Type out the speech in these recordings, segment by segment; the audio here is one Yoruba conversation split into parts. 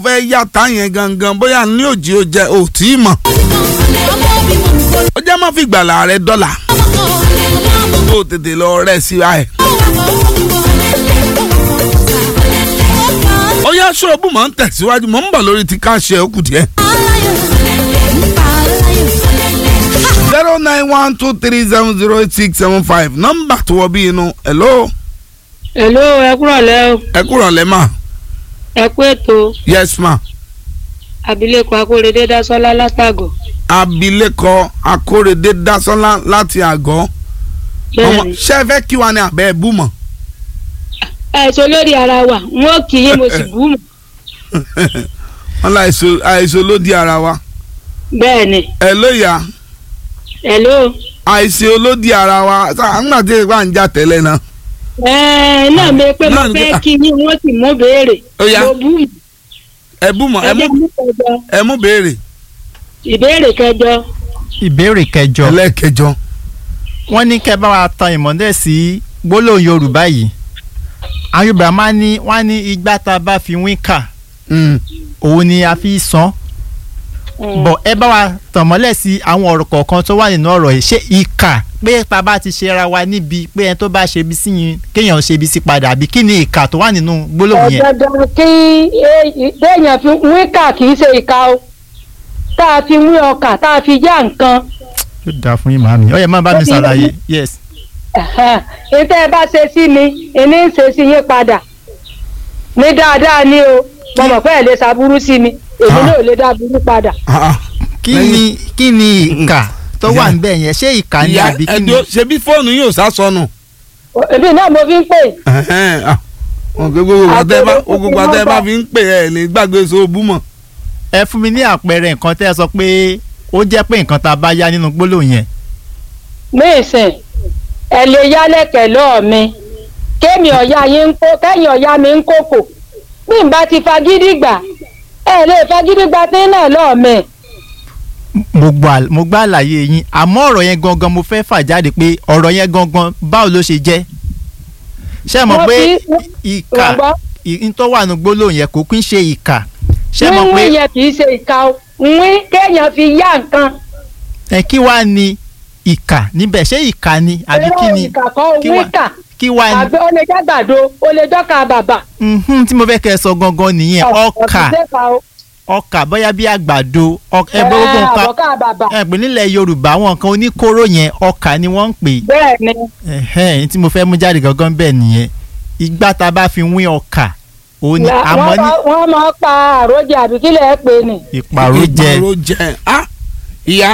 fẹ́ yàtá yẹn gangan bóyá ní òjì ó jẹ ò tí ì mọ̀ ó jẹ́ má fi gbàlà rẹ dọ́là kó o tètè lọ rẹ̀ sí ẹ̀. ó yá ṣọ́ọ̀bù mọ̀ ń tẹ̀síwájú mọ̀ ń bọ̀ lórí ti ká ṣe òkú díẹ̀. zero nine one two three seven zero eight six seven five nọ́mbà tó wọ bí inú hello Hello, ẹ kúrọ̀lẹ́ o. ẹ kúrọ̀ lẹ́ mà Ẹ kú ètò yes ma abilékọ Akóredé Dásọ́lá látàgọ̀. abilékọ akórèdé dásánlá láti àgọ́ ọmọ Bẹ́ẹ̀ni. ṣé ẹ fẹ́ kí wa ní abẹ́ ẹ̀ bú mọ̀ Àìsàn lórí ara wa, n ó kì í mo sì bú mọ̀. wọn lá àìsàn olódì ara wa Bẹ́ẹ̀ni. ẹ lóya Hello. àìsàn olódì ara wa àgbà tí ìgbà ń jà tẹ́lẹ̀ náà Ẹ̀ẹ́ náà mi pé mo Náà ni fẹ́ pé- kí yín wọ́n sì mú béèrè. Ó yá. Mo bú mọ̀. ẹ bú mọ̀ ẹ Ẹ mú jẹ́ mú kẹjọ. ẹ mú béèrè Ìbéèrè kẹjọ. ìbéèrè kẹjọ ẹlẹ́ẹ̀kẹjọ wọ́n ní kẹ́ bá wa tan ìmọ́lẹ̀ sí gbólóhùn yorùbá yìí àwọn yorùbá máa ní wọ́n á ní igbá tá a bá fi wín kà Mm. òun ni a fi san bọ̀ ẹ bá wa tàn mọ́lẹ̀ sí àwọn ọ̀rọ̀ kọ̀ọ̀kan tó wà nínú ọ̀rọ̀ yìí ṣé ìkà pé tá a bá ti ṣe ra wa níbi pé ẹni tó bá ṣe bí sí yín kéèyàn ṣe bí sí padà àbí kí ni ìkà tó wà nínú gbólóhùn yẹn. Ọ̀dọ̀dọ̀ kí déèyàn fi wíkà kì í ṣe ìka o. Tá a fi wí ọkà tá a fi já nǹkan. yóò dáa fún yín màmí ó yẹ má bá mi ṣàlàyé yes. ìtẹ́ ẹ bá ṣe sí mi ìní ń ṣe sí yín padà ní dáadáa ni o mo mọ̀ pé ẹ̀ lè ṣàbúrú sí mi èmi Ah. náà ò lè dá burú padà. Ah, ah. kí Lẹ́yìn- ni kí ni ìkà tó wà Ìyá- níbẹ̀ yẹn ṣé ìkà ni ìyá àbí kí ni. ẹdó ṣebí fóònù yóò sá sọnù èmi náà mo fi ń pè Ẹhẹ́n, ah. Wọn kò gbogbo àtẹ bá gbogbo àtẹ bá fi ń pè ẹ ní gbàgbé sóòbù mọ̀ ẹ fún mi ní àpẹẹrẹ nǹkan tẹ́ ẹ sọ pé ó jẹ́ pé nǹkan tá a bá yá nínú gbólóhùn yẹn. ní ìsìn ẹ lè yálẹ̀kẹ̀ lọ́ọ̀ mi kémi ọ̀ya yín ń kó kẹ́yìn ọ̀ya mi ń kókò bí n bá ti fagídí gbà ẹ lè fagídí gbà tí náà lọ́ọ̀ mi. mo gbọ́ mo gbọ́ àlàyé yín àmọ́ ọ̀rọ̀ yẹn gangan mo fẹ́ fà jáde pé ọ̀rọ̀ yẹn gangan báwo ló ṣe jẹ́ ṣé ẹ mọ̀ Wọ́n pé fi- ìkà wọ́n gbọ́. n tó wà nínú gbólóhùn yẹn kò kí ń ṣe ìkà ṣé ẹ mọ̀ pé wíwí yẹn kì í ṣe ìka o wí kéèyàn fi yá nǹkan. ẹ kí wàá ní ìkà níbẹ̀ ṣé ìkà ni àbí kí Irọ́ ni ìkà kọ́ kí wí wá- kà kí wàá ní àgbẹ̀ ó lè jágbàdo ó lè jọ́ka bàbà. Mhm, tí mo fẹ́ kẹ́ ẹ sọ gangan nìyẹn ọkà ọkà bóyá bí àgbàdo ọkà ẹ gbogbo nǹkan àbọ̀ká bàbà. ẹ pè nílẹ̀ yorùbá àwọn nǹkan oníkóró yẹn ọkà ni wọ́n ń pè bẹ́ẹ̀ ni ẹ̀hẹ́n tí mo fẹ́ mú jáde gangan bẹ́ẹ̀ nìyẹn ìgbà tá a bá fi wín ọkà òun ni la- àmọ́ wọ́n ní máa- wọ́n máa pa àròjẹ àbí kílẹ̀ ẹ pè ní. ìpàrọ̀ jẹ ìpàrọ̀ jẹ ah ìyá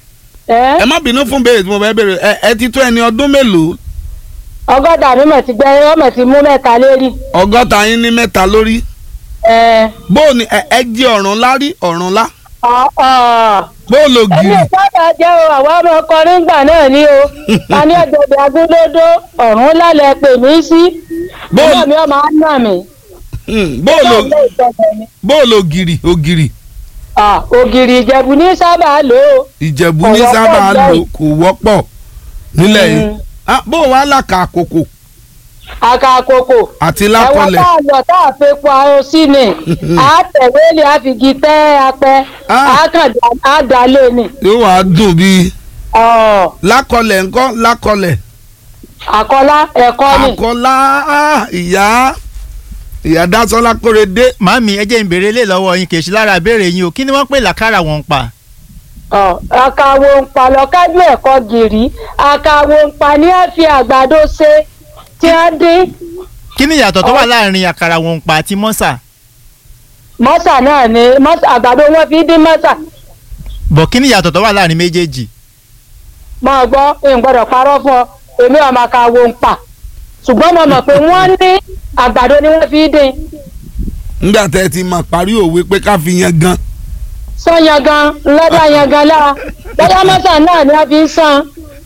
ẹ́ ẹ má bínú fún béèrè tí mo fẹ́ béèrè ẹ ẹ ti tó ẹni ọdún mélòó ọgọ́dà mi mọ̀ ti gbẹ ọmọ ti mú mẹ́ta lérí. ọgọ́ta yín ní mẹ́ta lórí ẹ̀ bóò ni ẹ ẹ jí ọ̀ràn lárí ọ̀ràn lá ọ̀ ọ̀ bóò lo ẹni gírì ìsábà jẹ́ o àwọn ọmọ ọkùnrin gbà náà ni o ta ní ọ̀gẹ̀dẹ̀ agúndódó ọ̀run lálẹ́ pè mí sí. Bó- ọmọ mi ọmọ á nà mí. Hmm, bóò lo Ọlọ́run ló ìtọ́jú mi. bóò lo gírì ògìrì Ah, ògìrì ìjẹ̀bù ní sábà lò ó. ìjẹ̀bú Kò ní wọ́pọ̀ sábà bẹ́ẹ̀. lò kò wọ́pọ̀ nílẹ̀ yìí Mm. Ah, bóò wá làkà àkókò àkàkòkò. àti ẹ̀wọ̀n lákọlẹ̀ tá a lọ tá a fi po aró sí ni a tẹ̀wé lè a fi gi tẹ́ apẹ́ Ah. a kàn dá a dá lé ni. yóò wá dùn bíi Ọ̀, lákọlẹ̀ ńkọ́ lákọlẹ̀ àkọlá ẹ̀kọ́ ni. àkọlá ah, ìyá ìyá dásọ́lá kórèdé màmí ẹ jẹ́ n béèrè lé lọ́wọ́ yín kì í ṣe lára béèrè yín o kí ni wọ́n pè làkàrà wọn pa Ọ̀, àkàwò ń pa lọ́kájú ẹ̀kọ́ gìrì àkàwò ń pa ní a fi àgbàdo ṣe tí a dín kí ni ìyàtọ̀ tó wà láàrin àkàrà wọn pa àti mọ́sà mọ́sà náà ni mọ́sà àgbàdo wọn fi dín mọ́sà. bọ̀ kí ni ìyàtọ̀ tó wà láàrin méjèèjì máa gbọ́ n gbọ́dọ̀ parọ́ fún ọ èmi ọmọ àkàwò ń pa ṣùgbọ́n mo mọ̀ pé wọ́n ní àgbàdo ni wọ́n fi dín. nígbà tẹ́ ẹ ti máa parí òwe pé ká fi yan gan sọ yangan lọ́dọ̀ yangan lára bóyá mọ́sà náà ni a fi ń san.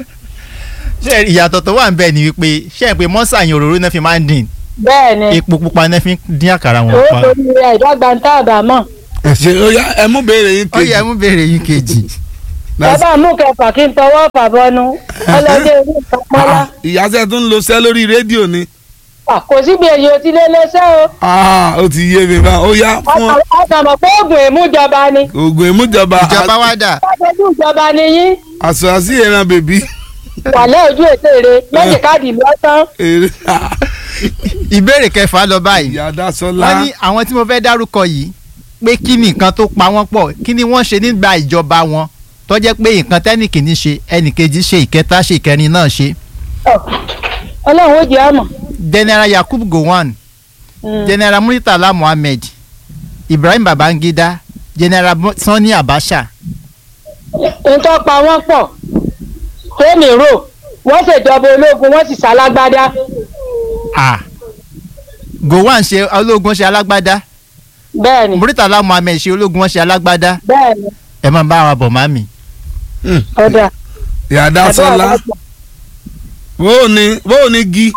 ṣé ìyàtọ̀ tó wà ń bẹ̀ ni wípé ṣé ẹ pé mọ́sà yẹn òróró náà fi máa ń dín bẹ́ẹ̀ ni epo pupa náà fi ń dín àkàrà wọn ó pa torí rẹ̀ ìdọ́gba ń tá àbá mọ̀. ẹ ṣe ó yá ẹ mú béèrè yín ó kejì yẹ mú béèrè yín kejì ẹ bá mú kẹfà kí n tọwọ́ fàbọnu ọlọ́dẹ orí ìpamọ́lá Ah, ìyá sẹ́ tún ń lo sẹ́ lórí rédíò ni À, kò síbi èyí ò ti lé léṣẹ́ o Ah, ó ti yé mi bá ó yá fún ọ. ọkàn mọ̀ pé oògùn èmújọba ni oògùn ìmújọba ìjọba wa dà ọdún ìjọba ni yín àṣọ àṣì ìran bèbí. wàlẹ́ ojú ètèrè méjì káàdì lọ́tán Èrè. ìbéèrè kẹfà lọ báyìí ìyá Dásọ́lá. wọ́n ní àwọn tí mo fẹ́ dárúkọ yìí pé kí ni nǹkan tó pa wọ́n pọ̀ kí ni wọ́n ṣe nígbà ìjọba wọn tó jẹ́ pé nǹkan tẹ́nìkìní ṣe ẹnìkejì ṣe ìkẹta ṣe ìkẹrin náà ṣe ọlọ́run ó jẹ́ àmọ̀ general yakub gowon general muritala muhammed ibrahim babangida general Mo- sani abacha nǹkan pa wọ́n pọ̀ tèmi rò wọ́n ṣèjọba ológun wọ́n sì ṣalágbádá ah gowon ṣe ológun ṣe alágbádá bẹ́ẹ̀ ni muritala muhammed ṣe ológun wọn ṣe alágbádá bẹ́ẹ̀ ni ẹ máa bá wa bọ̀ mami. Hmm. ọ̀dà ìyá Dásọ́lá. bóò ni bóò ni gi.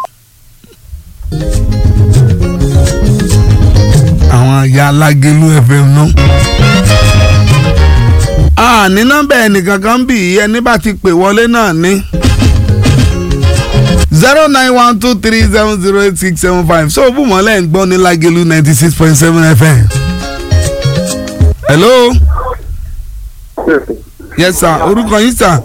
àwọn ìyá alágẹlú fm náà. a ní nọ́mbà ẹnìkan kan bì í ẹni bá ti pè wọlé náà ní. zero nine one two three seven zero eight six seven five so bùmọ̀lẹ́ ń gbọ́ ní lágẹlú ninety six point seven fm. hello yes sir orúkọ yín sir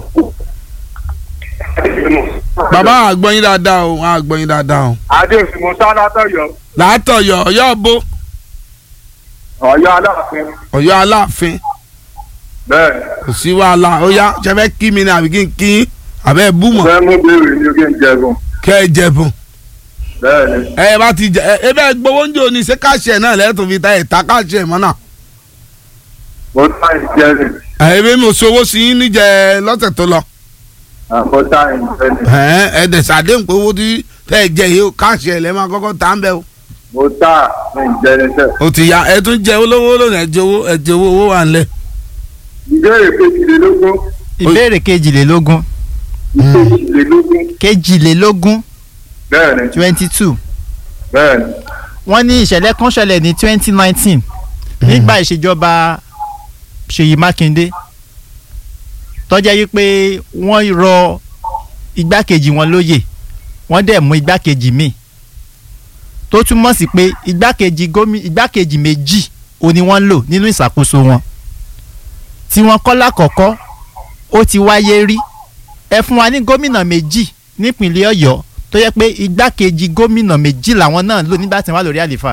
bàbá àgbọ̀nyin dáadáa o àgbọ̀nyin dáadáa o. adéòsì musa látọ̀yọ́ látọ̀yọ̀ ọ̀yọ́ bó ọ̀yọ́ aláàfin ọ̀yọ́ aláàfin bẹ́ẹ̀ kò sí wàhálà ó yá ṣe fẹ́ kí mi ní àbí kí n kí yín àbẹ́ bú mọ̀ fẹ́ mú béèrè ní oge ń jẹun kẹ́ ẹ jẹ̀bùn bẹ́ẹ̀ ni ẹ bá ti jẹ ẹ ẹ bẹ́ẹ̀ gbowó ń jò ní ṣé káṣí ẹ̀ náà lẹ́tọ̀ fi ta ẹ̀ ta káṣí ẹ̀ mọ́ náà. mo tá ìjẹrin ẹ ẹ bí mo sowó sí yín níjẹ lọ́sẹ̀ tó lọ mo tá ìjẹrin ẹ ẹ dẹ̀ sàdéhùn pé owó tí tẹ́ ẹ jẹ yìí ó káṣí ẹ̀ lẹ́ máa kọ́kọ́ tà ń bẹ́ o. mo tá ìjẹrin sẹ́. ó ti ya ẹ tún jẹ olówó lónìí ẹ jẹ owó ẹ jẹ owó owó wà ńlẹ̀. ìbéèrè kejìlélógún ìbéèrè kejìlélógún kejìlélógún kejìlélógún bẹ́ẹ̀ ni twenty two bẹ́ẹ̀ ni wọ́n ní ìṣẹ̀lẹ̀ kan ṣẹlẹ̀ ní twenty nineteen nígbà ìṣèjọba Ṣèyí Mákindé tó jẹ́ wípé wọ́n rọ igbákejì wọn lóyè wọ́n dẹ̀ mú igbákejì míì tó túmọ̀ sí pé igbákejì gómìnà igbákejì méjì ò ní wọ́n lò nínú ìṣàkóso wọn tí wọ́n kọ́ lákọ̀ọ́kọ́ ó ti wáyé rí ẹ fún wa ní gómìnà méjì nípìnlẹ̀ Ọ̀yọ́ tó yẹ pé igbákejì gómìnà méjì làwọn náà lò nígbà tí wọ́n wà lórí àlééfà.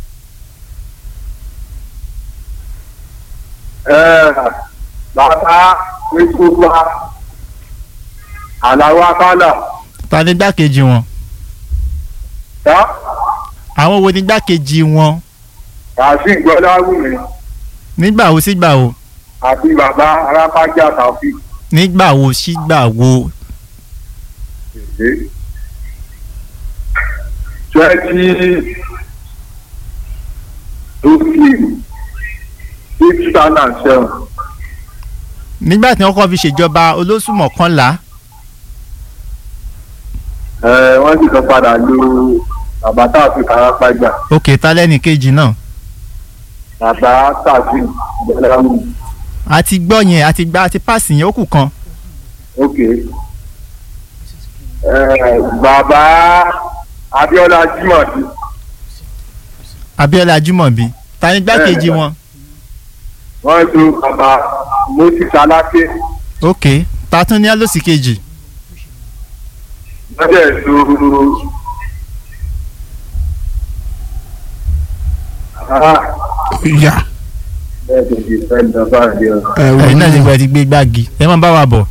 Ẹ, bàbá wíṣọba àlàó akálà ta ni igbákejì wọn tá àwọn wo ni igbákejì wọn kàṣí gbọláwùmí nígbà wo sígbà wo àti bàbá arápájà tàfí nígbà wo sígbà wo twenty fifteen six thousand and seven nígbà tí wọ́n kọ́ fi ṣèjọba olóṣù mọ́kànlá ẹ wọ́n sì tún padà lo bàbá tàfí arápájà òkè ta lẹ́nì kejì náà bàbá tàfí gbọláwùmí a ti gbọ́ yẹn a ti gba a ti páàsì yẹn ó kù kan ok ẹ bàbá Abíọ́lá Jimobi Abíọ́lá Jùmọ̀bí ta ni igbákejì Bẹ́ẹ̀ni. wọn wọ́n lo bàbá Moses Aláké òkè ta tún ní alósì kejì wọ́n dẹ̀ lo ah ìyá bẹ́ẹ̀ tó di fẹ́ lọ bá rí ọ. ẹ wò ẹ̀yin náà ti ó gbọ́ ẹ ti gbé gbági ẹ máa bá wa bọ̀.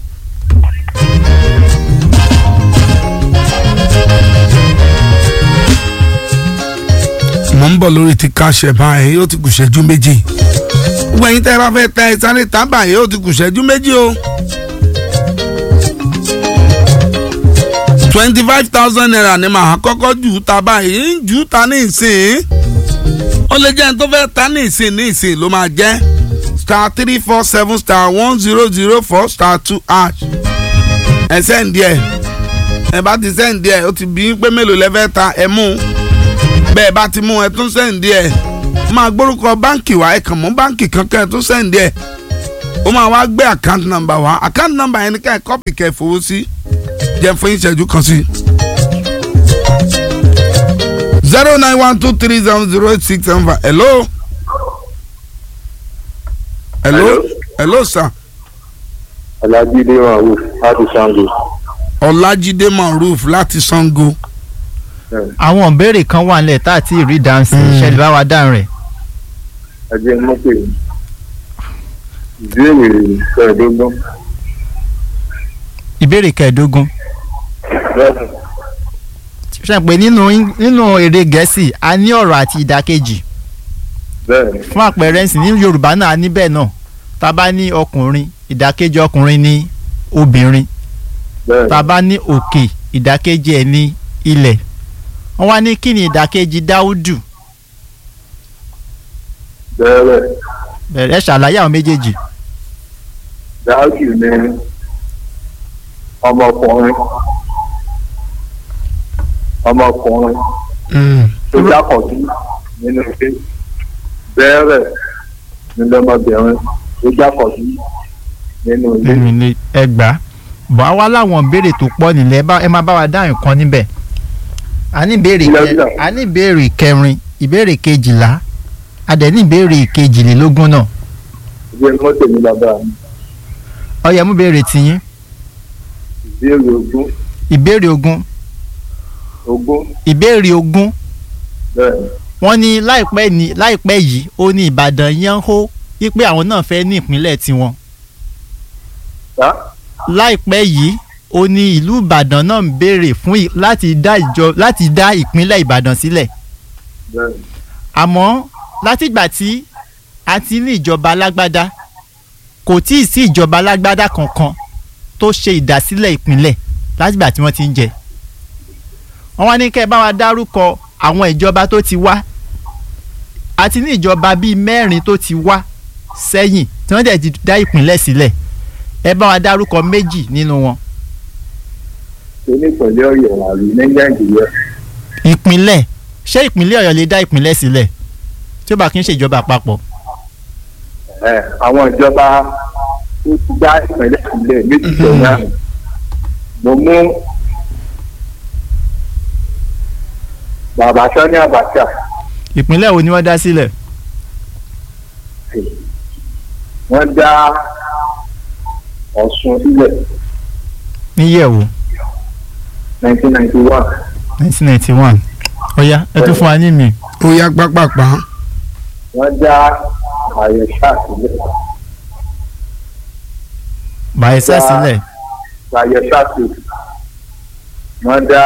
mo ń bọ̀ lórí ti káṣẹ báyìí yóò ti kù ṣẹ́jú méjì gbogbo ẹ̀yin tẹ́ ẹ bá fẹ́ ta ẹ sáré tábà yóò ti kù ṣẹ́jú méjì o. twenty five thousand naira ni màá kọ́kọ́ jù ú ta báyìí ń jù ú ta ní ìsìn ó lè jẹ́ ẹni tó fẹ́ ta ní ìsìn ní ìsìn ló máa jẹ́ star three four seven star one zero zero four star two hash ẹ sẹ́ǹdì ẹ̀ ẹ bá ti sẹ́ǹdì ẹ̀ ó ti bí i pé mélòó lẹ fẹ́ ta ẹ mú un bẹ́ẹ̀ bá ti mú ẹ tún sẹ́ǹdì ẹ̀ máa gbórúkọ báǹkì wá ẹ kàn mú báǹkì kankan ẹ tún sẹ́ǹdì ẹ̀ ó máa wá gbé àkáǹtì nọ́mbà wá àkáǹtì nọ́mbà yẹn ni ká ẹ kọ́pì kẹ́ ẹ fowó sí jẹ́ fún ìṣẹ́jú kan sí. zero nine one two three seven zero eight six seven five hello. hello Hello. hello sir Ọlájídé Mahmood láti Ṣàngó. ọlájídé maruf láti sango. àwọn ìbéèrè kan wà nílẹ̀ tá a ti rí dáhùn sí Mm. ṣẹlẹ̀ bá wa dáhùn rẹ̀ Ẹjẹ́ mọ́pè ìbéèrè kẹẹ̀ẹ́dógún. ìbéèrè kẹẹ̀ẹ́dógún Bẹ́ẹ̀ni, ṣe pé nínú nínú èdè gẹ̀ẹ́sì a ní ọ̀rọ̀ àti ìdàkejì bẹ́ẹ̀ni, fún àpẹẹrẹ ǹsìn ní yorùbá náà a ní bẹ́ẹ̀ náà tá a bá ní ọkùnrin ìdàkejì ọkùnrin ní obìnrin bẹ́ẹ̀ni. tá a bá ní òkè ìdàkejì ẹ̀ ní ilẹ̀ wọ́n wá ní kí ni ìdàkejì dáúdù Bẹ́ẹ̀rẹ̀, bẹ̀rẹ̀ ṣàlàyé àwọn méjèèjì dáàkì ni ọmọkùnrin. Ọmọkùnrin tó jákọ̀ọ́dú nínú ilé. Bẹ́ẹ̀rẹ̀ ni lọ́mọbìnrin tó jákọ̀ọ́dú nínú ilé. nínú ilé ẹgbàá bọ̀ á wá láwọn ìbéèrè tó pọ̀ nílẹ̀ ẹ bá- ẹ máa bá wa dáhùn kan níbẹ̀ a ní ìbéèrè Ilẹ̀ kẹ- ìjà. a ní ìbéèrè kẹrin ìbéèrè kejìlá a dẹ̀ ní ìbéèrè kejìlélógún náà Ẹjẹ́ mọ́tò ní bàbá mi. ó yẹ mú ìbéèrè tiyín Ìbéèrè ogún. ìbéèrè ogún Ogún. ìbéèrè ogún Bẹ́ẹ̀ni. wọ́n ní láìpẹ́ ní láìpẹ́ yìí ó ní ìbàdàn yẹn ń hó wípé àwọn náà fẹ́ ní ìpínlẹ̀ tiwọn Tá? láìpẹ́ yìí ó ní ìlú ìbàdàn náà ń béèrè fún ì- láti dá ìjọ láti dá ìpínlẹ̀ ìbàdàn sílẹ̀ Bẹ́ẹ̀ni. àmọ́ látìgbà tí a ti ní ìjọba alágbádá kò tí ì sí ìjọba alágbádá kankan tó ṣe ìdásílẹ̀ ìpínlẹ̀ látìgbà tí wọ́n ti ń jẹ wọ́n wá ní kẹ́ ẹ bá wa dárúkọ àwọn ìjọba tó ti wá a ti ní ìjọba bíi mẹ́rin tó ti wá sẹ́yìn tí wọ́n dẹ̀ ti dá ìpínlẹ̀ sílẹ̀ ẹ bá wa dárúkọ méjì nínú wọn Ṣé ní ìpínlẹ̀ Ọ̀yọ́ àrí ní Nàìjíríà? ìpínlẹ̀ ṣé ìpínlẹ̀ ọ̀yọ́ lè dá ìpínlẹ̀ sílẹ̀ tí ó bá kí ń ṣèjọba àpapọ̀ Ẹ, àwọn ìjọba tó ti dá ìpínlẹ̀ sílẹ̀ méjì sẹ́yìn àná. mo mú bàbá Sani Abacha ìpínlẹ̀ wo ni wọ́n dá sílẹ̀ wọ́n dá Ọ̀ṣun sílẹ̀ níyẹ̀wò 1991 nineteen ninety one ọ̀ya ẹ tún fún wa ní mi ó yá pápápá wọ́n dá Àyẹ̀ṣà sílẹ̀ Bayelsa Dá- sílẹ̀ Àyẹ̀ṣà sílẹ̀ wọ́n dá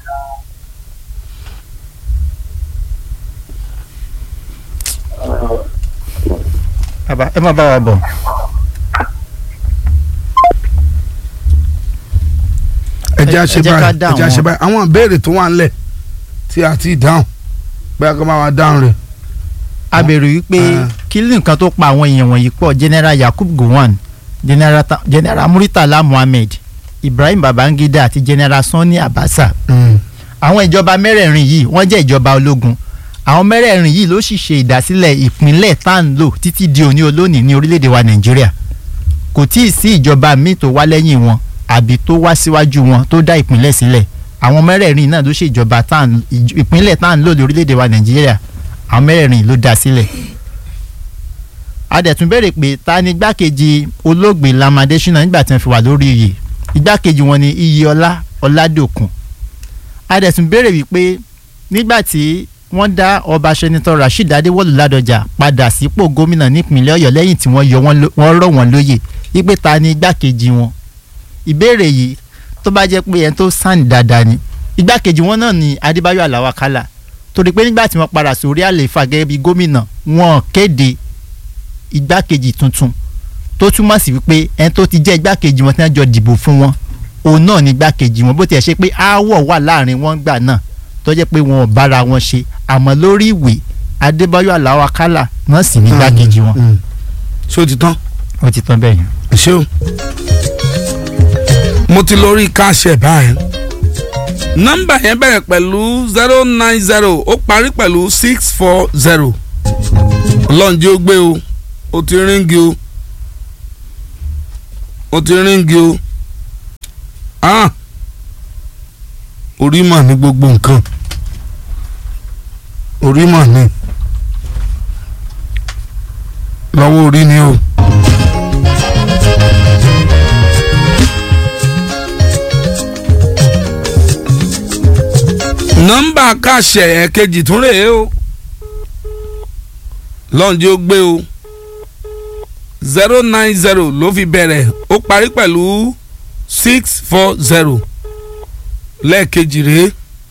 Bàbá, ẹ má bá wa bọ̀ ẹ jẹ́ ẹ àṣẹ jẹ́ ká báyìí ẹ dá jẹ́ àṣẹ àwọn- báyìí àwọn ìbéèrè tó wà ńlẹ̀ tí a ti dáhùn bóyá kó máa wá dáhùn rẹ̀. a béèrè wípé Ah. kí ni nǹkan tó pa àwọn èèyàn wọ̀nyí pọ̀ general Yakub Gowon general Ta- general Muritala Muhammed Ibrahim Babangida àti general Sani Abacha àwọn ìjọba mẹ́rẹ̀ẹ̀rin yìí wọ́n jẹ́ ìjọba ológun àwọn mẹ́rẹ̀ẹ̀rin yìí ló sì ṣe ìdásílẹ̀ ìpínlẹ̀ tá à ń lò títí di òní olónìí ní orílẹ̀-èdè wa Nàìjíríà kò tí ì sí ìjọba míì tó wá lẹ́yìn wọn àbí tó wá síwájú wọn tó dá ìpínlẹ̀ sílẹ̀ àwọn mẹ́rẹ̀ẹ̀rin náà ló ṣe ìjọba tá à ń ìj- ìpínlẹ̀ tá à ń lò ní orílẹ̀-èdè wa Nàìjíríà àwọn mẹ́rẹ̀ẹ̀rin ló dá sílẹ̀ a dẹ̀ tún béèrè pé ta ni igbákejì olóògbé Lam Adésínà nígbà tí wọ́n fi wà lórí iyè igbákejì wọn ni Iyèọlá Ọládòkun a dẹ̀ tún béèrè wípé nígbà tí wọ́n dá ọba sẹ́nitọ́ Rasheed Adéwọ̀lú Ládọjà padà sípò gómìnà nípìnlẹ̀ Ọ̀yọ́ lẹ́yìn tí wọ́n yọ wọ́n ló- wọ́n rọ̀ wọ́n lóyè wípé ta ni igbákejì wọn ìbéèrè yìí tó bá jẹ́ pé ẹni tó sàn dáadáa ni igbákejì wọn náà ni Adébáyọ̀ Aláwọ̀ Àkàlà torí pé nígbà tí wọ́n padà sórí àlééfà gẹ́gẹ́ bí gómìnà wọn kéde igbákejì tuntun tó túmọ̀ sí wípé ẹni tó ti jẹ́ igbákejì wọn tí wọ́n jọ dìbò fún wọn òun náà ni igbákejì wọn bó tiẹ̀ ṣe pé aáwọ̀ wà láàrin wọn gbà náà tó jẹ́ pé wọn ò bára wọn ṣe àmọ́ lórí ìwé Adébáyọ̀ Aláwọ̀ Àkàlà náà sì ní igbákejì wọn. ṣé o ti tán ó ti tán bẹ́ẹ̀ yẹn. ṣé o. mo ti lórí káṣẹ báyìí nọ́mbà yẹn bẹ̀rẹ̀ pẹ̀lú zero nine zero ó parí pẹ̀lú six four zero ọlọ́njẹ́ ó gbé o ó ti ríngì o ó ti ríngì o ah orí mà ní gbogbo nǹkan orí mọ̀ ni lọ́wọ́ orí ni o. nọ́mbà káṣẹ ẹ̀kejì tún rèé o lọ́njẹ́ ó gbé o zero nine zero ló fi bẹ̀rẹ̀ ó parí pẹ̀lú six four zero lẹ́ẹ̀kejì rèé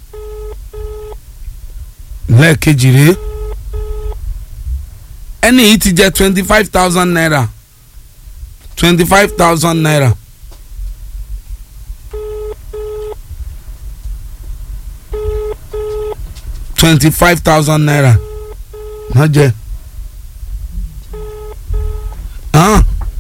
lẹ́ẹ̀kejì rèé ẹni yìí ti jẹ twenty five thousand naira twenty five thousand naira. twenty five thousand naira má jẹ ah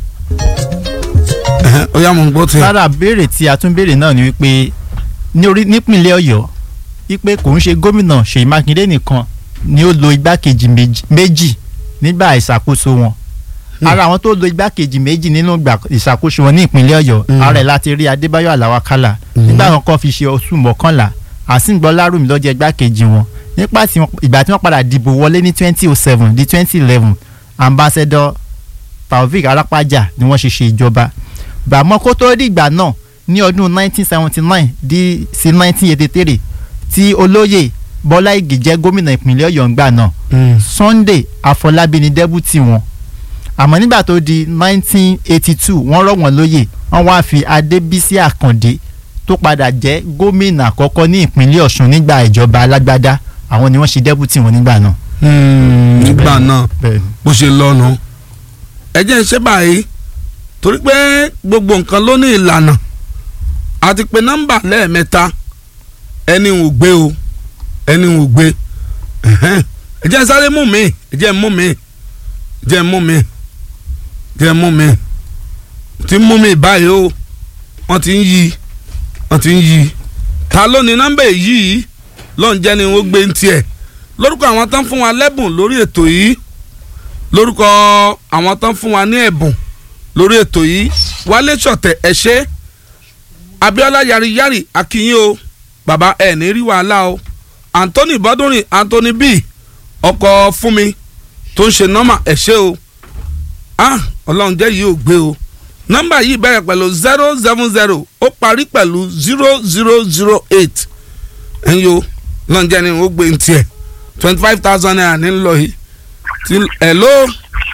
ẹhẹ, ó yá mo ń gbọ́ tiẹ̀. lára béèrè tí a tún béèrè náà ni wípé ní orí nípìnlẹ̀ ọ̀yọ́ wípé kò ń ṣe gómìnà ṣèyí mákindé nìkan ni ó lo igbákejì méjì- méjì nígbà ìṣàkóso wọn ara àwọn tó lo igbákejì méjì nínú ìgbà ìṣàkóso wọn ní ìpínlẹ̀ ọ̀yọ́ Mm. ara ẹ̀ láti rí adébáyọ̀ aláwakálà nígbà wọn kọ́ fi ṣe oṣù mọ́kànlá àsìngbọ́ lárùmí ló jẹ́ igbákejì wọn nípa tí wọ́n- ìgbà tí wọ́n padà dìbò wọlé ní twenty oh seven di twenty eleven ambassador taofik arapaja ni wọ́n ṣe ṣe ìjọba gbàmọ́ kó tó dìgbà náà ní ọdún 1979 di sí 1983 tí olóyè bọ́lá ìgè jẹ́ gómìnà ìpínlẹ̀ ọ̀yọ́ ńgbà náà Mm. sunday afọlábí ni dẹ́bùtì wọn àmọ́ nígbà tó di 1982 wọ́n rọ̀ wọ́n lóyè wọ́n wá fi adébísí àkàndé tó padà jẹ́ gómìnà àkọ́kọ́ ní ìpínlẹ̀ ọ̀ṣun nígbà ìjọba alágbádá àwọn ni wọ́n ṣe dẹ́bùtì wọn nígbà náà. Hmm, nígbà náà bẹ́ẹ̀ni bó ṣe lọ́nu ẹ jẹ́ ń ṣe báyìí torí pé gbogbo nǹkan ló ní ìlànà àti pé nọ́mbà lẹ́ẹ̀mẹ́ta ẹni ò gbé o ẹni ò gbé ẹ̀hẹ́n. ẹ jẹ́ ń sáré mú mi ẹ jẹ́ ń mú mi ẹ jẹ́ ń mú mi ẹ jẹ́ ń mú mi ti ń mú mi báyìí o wọ́n ti ń yí wọ́n ti ń yí ta ló ní nọ́mbà yìí lọ́n jẹ́ ni wọ́n gbé ń tiẹ̀ lórúkọ àwọn tán fún wa lẹ́bùn lórí ètò yìí lórúkọ àwọn tán fún wa ní ẹ̀bùn lórí ètò yìí wálé ṣọ̀tẹ̀ ẹ̀ ṣe abiola yariyari akínyìn o bàbá ẹ̀ ní rí wàhálà o anthony bọ́dúnrin anthony b ọkọ̀ fún mi tó ń ṣe nọ́mà ẹ̀ ṣe o ah ọlọ́run jẹ́ yìí ò gbé o nọ́mbà yìí bẹ̀rẹ̀ pẹ̀lú zero seven zero ó parí pẹ̀lú zero zero zero eight ẹ̀yin o ọlọ́run jẹ́ ni ó gbé ń tiẹ̀ twenty five thousand naira ní lọ yìí ti hello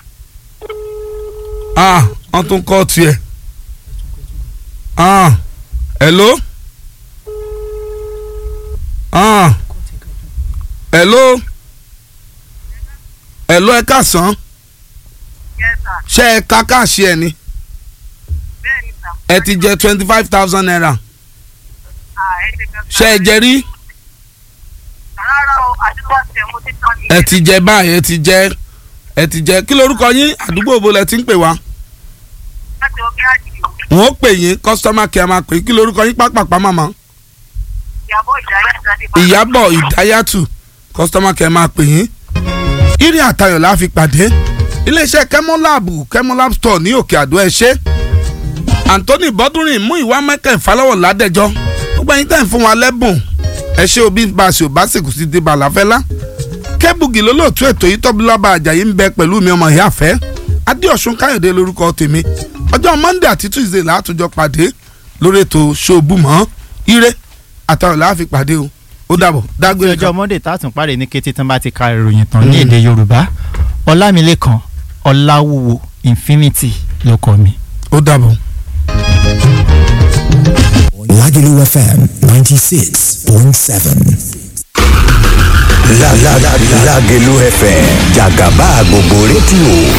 ah wọ́n tún kọ́ tiẹ̀ ah hello ah hello hello ẹ káàsán ṣé ẹ ká káàṣì ẹ ni ẹ ti jẹ twenty five thousand naira ṣé ẹ jẹ rí rárá o àdúgbò ọ̀sẹ̀ mo ti tán ni. ẹ ti jẹ báyìí ẹ ti jẹ ẹ ti jẹ kí lorúkọ yín àdúgbò wo lẹ ti ń pè wá láti omi àjì wọn ó pè yín kọ́sítọ́mà kí a máa pè kí lorúkọ yín pápápá màmá ìyàbọ̀ ìdáyà jáde bá. ìyábọ̀ ìdáyàtù kọ́sítọ́mà kí a máa pè yín irin àtayọ̀ la fi pàdé iléeṣẹ́ kẹ́mọ́láàbù kẹ́mọ́láàbù store ní òkè àdó ẹ ṣé anthony bọ́dúnrin mú ìwà mẹ́kẹ́ ìfalọ́wọ̀ ládẹ́jọ́ gbogbo ẹ̀yin tẹ̀ ń fún wa lẹ́bùn ẹ ṣé òbí baṣọ básìkò sí di bàlàfẹ́lá kẹ́bùgì lólóòtú ètò yìí tọ́bílọ́ba àjàyí ń bẹ pẹ̀lú mi ọmọ ìyá àfẹ́ adéọ̀sùn káyọ̀dé lórúkọ tèmi ọjọ́ monday àti tuesday látòjọ pàdé lórí ètò ṣòbùmọ́ ire àtàwọn làá fi pàdé o ó dàbọ̀ ní dágbére ọjọ́ monday tá a tún parí ní kété tán bá ti ka ìròyìn tán ní èdè yorùbá ọlámilékan ọláwúwo infinity ló kọ mi. ó dàbọ̀. Lagelu FM 96.7. La la la Lagelu FM Jagaba gbogbo rédíò